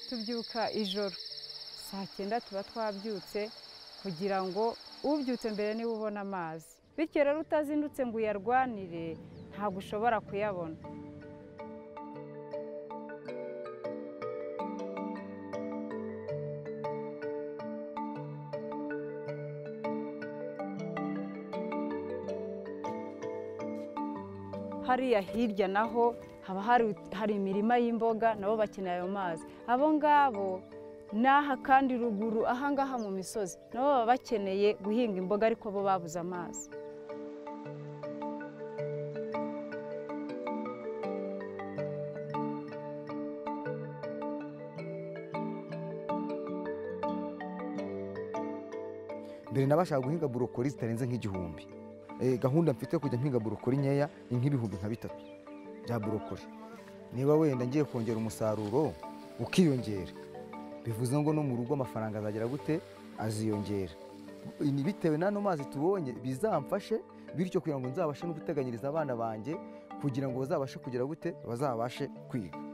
tubyuka ijoro saa cyenda tuba twabyutse kugira ngo ubyutse mbere niwe ubona amazi bityo rero utazindutse ngo uyarwanire ntabwo ushobora kuyabona hariya hirya naho haba hari imirima y'imboga nabo bakeneye ayo mazi abo ngabo n'aha kandi ruguru ahangaha mu misozi nabo baba bakeneye guhinga imboga ariko bo babuze amazi mbere nabashaga guhinga burokori zitarenze nk'igihumbi gahunda mfite yo kujya mpinga burokori nkeya ni nk'ibihumbi nka bitatu bya burokori niba wenda ngiye kongera umusaruro ukiyongera bivuze ngo no mu rugo amafaranga azagera gute aziyongera bitewe n'ano mazi tubonye bizamfashe bityo kugira ngo nzabashe no guteganyiriza abana banjye kugira ngo bazabashe kugira gute bazabashe kwiga